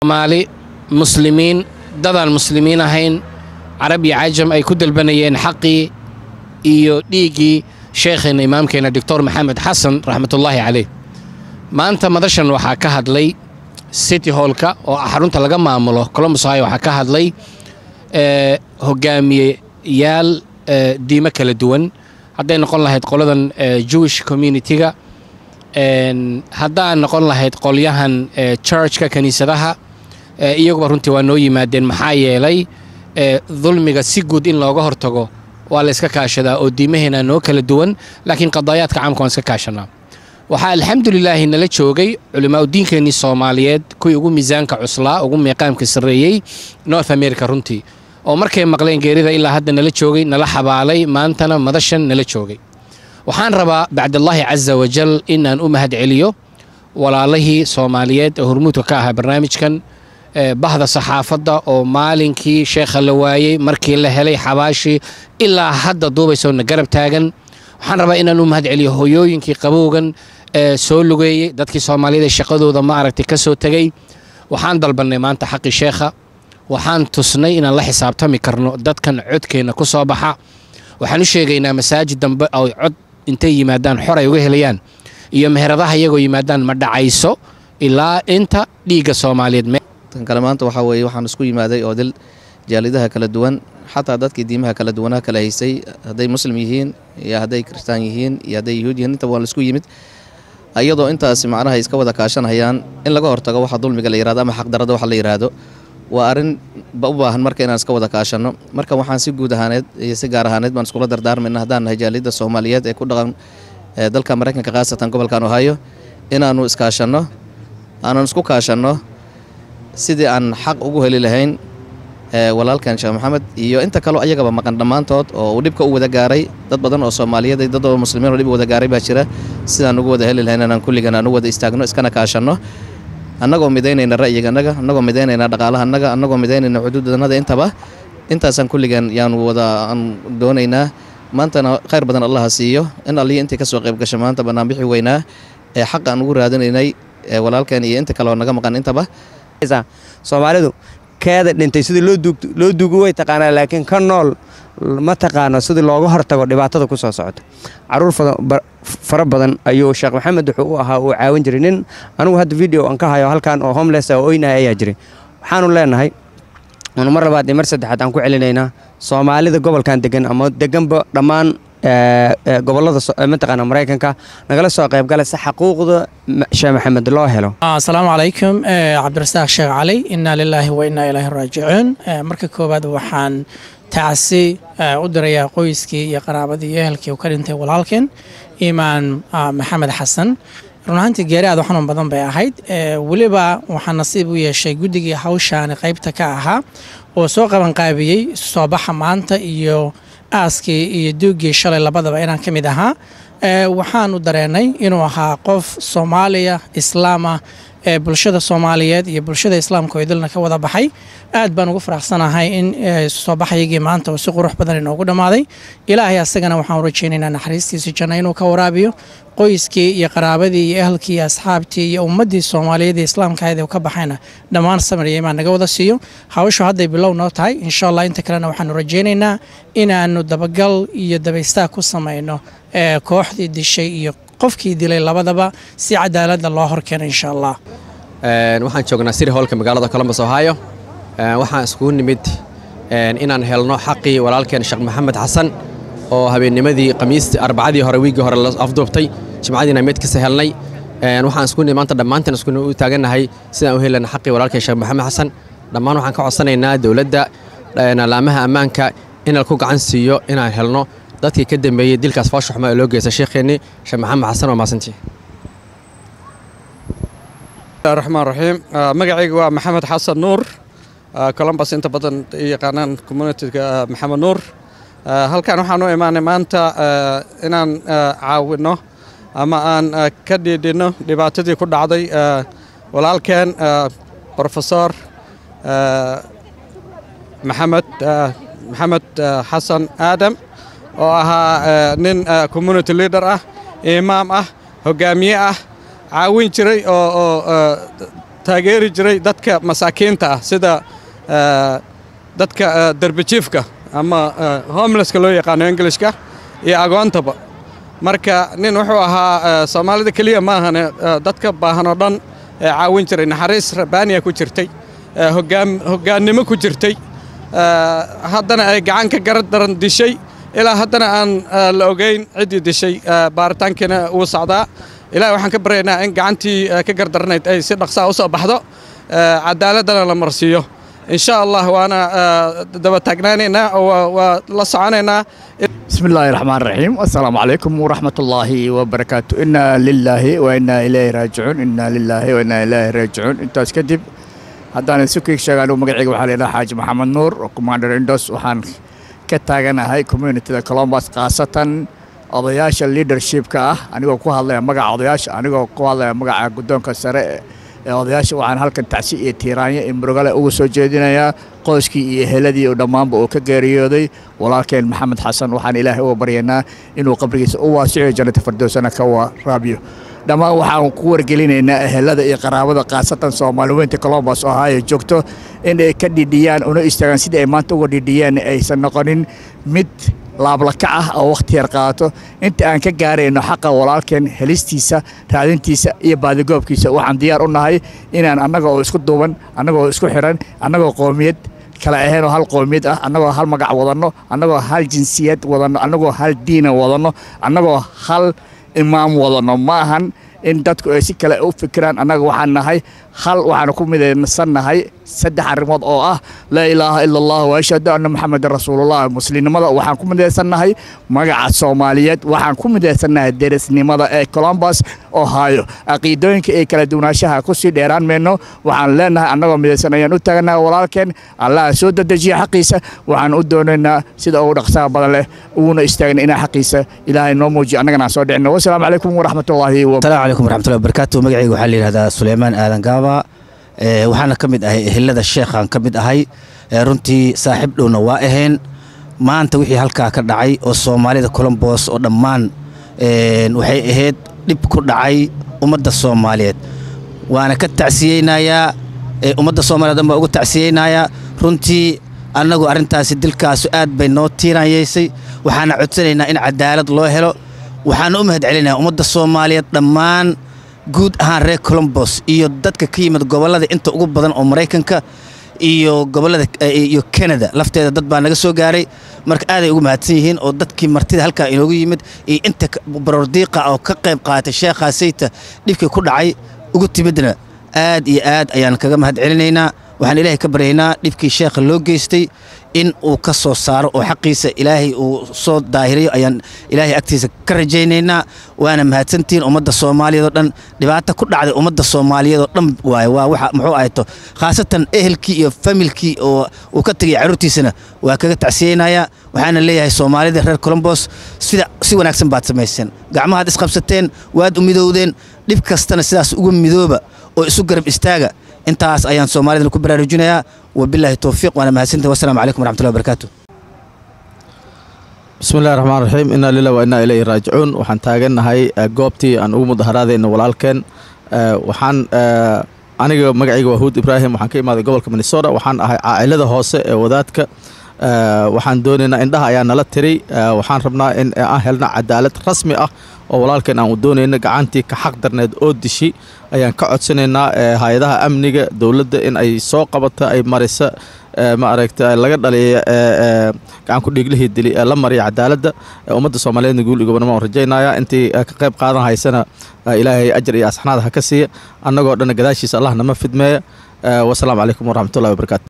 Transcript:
soomaali muslimiin dadaan muslimiin ahayn carab iyo cajam ay ku dalbanayeen xaqii iyo dhiiggii sheekheenna imaamkeenna doctor maxamed xasan raxmatullaahi caleyh maanta madashan waxaa ka hadlay city hallka oo ah xarunta laga maamulo colombus ohio waxaa ka hadlay ee, hogaamiyeyaal ee, diimo kala duwan hadday noqon lahayd qoladan ee, jewish community-ga een, haddaan noqon lahayd qolyahan ee, churchka kiniisadaha ee, iyaguba runtii waa noo yimaadeen maxaa yeelay ee, dulmiga si guud in looga hortago waa la iska kaashadaa oo diimaheena noo kala duwan laakiin qadaayaadka caamka waan iska kaashanaa waxaa alxamdulilaahi nala joogay culimaauddiinkeenii soomaaliyeed kuwii ugu miisaanka cuslaa ugu meeqaamka sarreeyey north america runtii oo markay maqleen geerida ilaa hadda nala joogay nala xabaalay maantana madashan nala joogay waxaan rabaa bacdallaahi casa wajal inaan u mahad celiyo walaalihii soomaaliyeed ee hormuudka ka ahaa barnaamijkan ee, bahda saxaafadda oo maalinkii sheekha la waayey markii la helay xabaashii ilaa hadda duubayso na garab taagan waxaan rabaa inaan u mahad celiyo hoyooyinkii qabowgan ee soo lugeeyey dadkii soomaaliyeed ee shaqadooda ma aragtay ka soo tegey waxaan dalbannay maanta xaqii sheekha waxaan tusnay inaan la xisaabtami karno dadkan codkeenna ku soo baxa waxaan u sheegaynaa masaajid dambe oo cod intay yimaadaan xor ay uga helayaan iyo meheradaha iyagoo yimaadaan ma dhacayso ilaa inta dhiigga soomaaliyeed me- tan kale maanta waxaa weeye waxaan isku yimaaday oo dil jaalidaha kala duwan xataa dadkii diimaha kala duwanaa kala haysay hadday muslim yihiin iyo hadday kristaan yihiin iyo hadday yuhuud yihiin intaba waa la isku yimid iyadoo intaasi macnaha iska wada kaashanayaan in laga hortago waxa dulmiga la yirahdo ama xaqdarada waxa la yiraahdo waa arrin ba u baahan marka inaan iska wada kaashanno marka waxaan si guud ahaaneed iyo si gaar ahaaneed baan iskula dardaarmayna haddaan nahay jaaliyadda soomaaliyeed ee ku dhaqan ee dalka maraykanka khaasatan gobolkan ohio inaannu iskaashanno aanan isku kaashanno sidii aan xaq ugu heli lahayn ee walaalkan sheekh maxamed iyo inta kaleo ayagaba maqan dhammaantood oo uu dhibka u wada gaaray dad badan oo soomaaliyeed iyo dad oo muslimiin oo dhib u wada gaaray baa jira sidaan ugu wada heli lahayn inaan kulligan aan u wada istaagno iskana kaashanno annagoo midaynayna ra'yiganaga annagoo midaynayna dhaqaalahanaga annagoo midaynayna xuduudanada intaba intaasaan kulligan yaanu wada aan doonaynaa maantana khayr badan allaha siiyo in allihi intii kasoo qayb gasha maanta banaanbixi weynaa ee xaq aan ugu raadinaynay ee walaalkan iyo inta kale oo naga maqan intaba soomaalidu keeda dhintay sidii loo duug- loo duugu way taqaanaa laakiin ka nool ma taqaano sidii looga hortago dhibaatada ku soo socota caruur fada- ba- fara badan ayuu sheekh maxamed wuxuu u ahaa uu caawin jiray nin anigu hadda video aan ka hayo halkan oo homeless ah oo oynaya ayaa jiray waxaanu leenahay anu mar labaad iyo mar saddexaad aan ku celinaynaa soomaalida gobolkan degan ama deganba dhammaan ee, ee, gobollada so- ee, mataqaana maraykanka nagala soo qaybgala si xaquuqda ma- sheekh maxamed loo helo asalaamu calaykum eh, cabdirasaaq sheekh cali inaa lilaahi wa inaa ilaahi raajicuun Eh, marka koowaad waxaan tacsi eh, u dirayaa qoyskii iyo qaraabadii iyo ehelkii uu ka dhintay walaalkeen imaan ah, maxamed xasan run ahaantii geeri aad u xanuun badan bay ahayd Eh, weliba waxaan nasiib u yeeshay guddigii hawshaani qaybta ka ahaa oo soo qabanqaabiyey isu soo baxa maanta iyo aaskii iyo duuggii shalay labadaba inaan ka mid ahaa Eh, waxaanu dareenay inuu ahaa qof soomaaliya islaam ah ee bulshada soomaaliyeed iyo bulshada islaamka oo idilna ka wada baxay aad baan ugu faraxsanahay in eh, soo baxaygii maanta uu si qurux badan inoogu dhammaaday ilaahay asagana waxaan u rajaynaynaa naxariistiisa janno inuu ka waraabiyo qoyskii iyo qaraabadii iyo ehelkii iyo asxaabtii iyo ummaddii soomaaliyeed ee islaamka ahayd ee uu ka baxayna dhammaan samir iyo imaan naga wada siiyo hawshu hadday bilow noo tahay insha allah inta kalena waxaanu rajaynaynaa inaanu dabagal iyo dabaystaag ku samayno ee kooxdii dishay iyo qofkii dilay labadaba si cadaaladda loo horkeeno insha allah Een, waxaan joognaa city hallka magaalada columbus ohio Een, waxaan iskugu nimid een, inaan helno xaqii walaalkeen sheekh maxamed xasan oo habeennimadii khamiistii arbacadii hore wiiggii hore la afduubtay jimcadiina meydkiisa helnay Een, waxaan isku nimid maanta dhammaanteen isku u taagannahay sidaan u helana xaqii walaalkeen sheekh maxamed xasan dhammaan waxaan ka codsanaynaa dowladda een, laamaha ammaanka in ku gacan siiyo inaan helno dadkii ka dambeeyey dilkaas foosha xumo ee loo geystay sheekheennii sheekh maxamed xasan waa maasantii raxmaan raxiim Ah, magacayga waa maxamed xasan nuur Ah, columbus inta badan ay yaqaanaan communityga maxamed nuur Ah, halkan waxaan u imaanay maanta ah, inaan ah, caawino ama aan ah, ka dhiidhino dhibaatadii ku dhacday ah, walaalkeen ah, professor ah, maxamed ah, maxamed ah, xasan aadam oo ahaa ah, nin ah, community leader ah imaam ah hogaamiye ah caawin jiray oo oo ah, taageeri jiray dadka masaakiinta ah sida dadka derbijiifka ama homelesska loo yaqaano englishka iyo agoontaba marka nin wuxuu ahaa soomaalida keliya maahane dadka baahan oo dhan ee caawin jiray naxariis rabbaaniya ku jirtay hoggaannimo ku jirtay haddana ay gacan ka gara daran dishay ilaa haddana aan la ogayn ciddii dishay baaritaankiina wuu socdaa ilahi waxaan ka baryaynaa in gacantii ka gardaranayd ay si dhaqsaa u soo baxdo cadaaladana la marsiiyo in sha allah waana daba taagnaanaynaa waa la soconaynaa بسم الله الرحمن الرحيم السلام عليكم ورحمة الله وبركاته إنا لله وإنا إليه راجعون إنا لله وإنا إليه راجعون أنت كدب haddaan sukig sheegaan magacayga waxaa leedaha xaaji maxamed nuur oo commander indos waxaan ka taaganahay communityda colombus khaasatan odayaasha leadershipka ah anigoo ku hadlaya magaca odayaasha anigoo ku hadlaya magaca guddoonka sare ee odayaasha waxaan halkan tacsi iyo tiiraanya iyo murugale uga soo jeedinayaa qoyskii iyo heladii oo dhammaanba uu ka geeriyooday walaalkeen maxamed xasan waxaan ilaahay uga baryaynaa inuu qabrigiisa u waasiciyo jannata firdowsana ka waraabiyo dhammaan waxaan ku wargelinaynaa ehelada iyo qaraabada khaasatan soomaali weynta colombos ohio joogto in ay ka dhidhiyaan una istaagaan sidii ay maanta uga dhidhiyaan aysan noqonin mid laablaka ah oo wakhti yar qaadato inta aan ka gaarayno xaqa walaalkeen helistiisa raadintiisa iyo baadigoobkiisa waxaan diyaar u nahay inaan annaga oo isku duuban annaga oo isku xiran annagoo qoomiyad kala ahaynoo hal qoomiyad ah annagoo hal magac wadanno annagoo hal jinsiyad wadanno annagoo hal diina wadanno annagoo hal imaam wadanno ma ahan in dadku ay si kale u fikiraan annaga waxaan nahay hal waxaanu ku midaysannahay saddex arrimood oo ah laa ilaaha ila allah wa ashhadu anna maxamedan rasuulullah muslimnimada waxaan ku midaysannahay magaca soomaaliyeed waxaan ku midaysannahay derisnimada ee colombus ohio caqiidooyinka iyo kala duwanaanshaha kusii dheeraan mayno waxaan leenahay annagoo midaysan ayaan u taaganaha walaalkeen allaha soo dedejiya xaqiisa waxaan u doonaynaa sida ugu dhaqsaha badan leh uguna istaagna inaa xaqiisa ilaahay noo muujiyo annagana aan soo dhicino wasalaamu calaykum waraxmatullaahi السلام عليكم ورحمة الله وبركاته مقعي waxaa la yiraahdaa Suleymaan Aadan Gaaba ee waxaana kamid ahay ehelada sheekhan kamid ahay ee runtii saaxiib dhowna waa ahayn maanta wixii halkaa ka dhacay oo Soomaalida Columbus oo dhammaan een waxay ahayd dhib ku dhacay ummadda Soomaaliyeed waana ka tacsiyeynayaa ee ummadda Soomaaliyeed baa ugu tacsiyeynayaa runtii annagu arrintaasi dilkaasu aad bay noo tiiraanyeysay waxaana codsanaynaa in cadaalad loo helo waxaan u mahad celinayaa ummadda soomaaliyeed dhammaan guud ahaan reer colombos iyo dadka ka yimid gobollada inta ugu badan oo maraykanka iyo gobollada iyo canada lafteeda dad baa naga soo gaaray marka aaday ugu mahadsan yihiin oo dadkii martida halkaa inoogu yimid iyo inta barordiiqa oo ka qayb qaatay sheekhaa sayta dhibkii ku dhacay ugu timidna aad iyo aad ayaan kaga mahad celinaynaa waxaan ilaahay ka baryaynaa dhibkii sheekha loo geystay in uu ka soo saaro oo xaqiisa ilaahay uu soo daahiriyo ayaan ilaahay agtiisa ka rajaynaynaa waana mahadsantihiin ummadda soomaaliyeed oo dhan dhibaato ku dhacday ummadda soomaaliyeed oo dhan waaye waa waxa muxuu ahayto khaasatan ehelkii iyo familkii oo uu ka tegay carruurtiisana waa kaga tacsiyeynayaa waxaana leeyahay soomaalida reer colombos sida si wanaagsan baad samayseen gacmahaad isqabsateen waad u midowdeen dhib kastana sidaas ugu midooba oo isu garab istaaga intaas ayaan soomaalidana ku baraarujinayaa wabilaahi towfiiq waana mahadsantahi wasalaamu calaykum waraxmatullahi wabarakaatu bismi illahi raxmaan raxiim inaa lilah wa inaa ilayhi raajicuun waxaan taagannahay goobtii aan ugu mudaharaadayna walaalkeen waxaan aniga magacayga waa huud ibraahim waxaan ka imaaday gobolka minnesota waxaan ahay caa'ilada hoose ee wadaadka waxaan doonaynaa indhaha ayaa nala tiray waxaan rabnaa in aan helna cadaalad rasmi ah oo walaalkeen aan u doonayno gacantii ka xaq darneed oo dishi ayaan ka codsanaynaa hay-adaha amniga dowladda in ay soo qabato ay marisa ma aragta laga dhaliya gacanku dhiiglihii dili ee la mariya cadaaladda ummadda soomaaliyeedna guul iyo gobonimo aan rajaynaya intii ka qayb qaadan haysana ilaahay ajar iyo asxanaad ha ka siiya annagoo dhan gadaashiisa allah nama fidmeeya wasalaamu calaykum waraxmatullahi wabarakaatu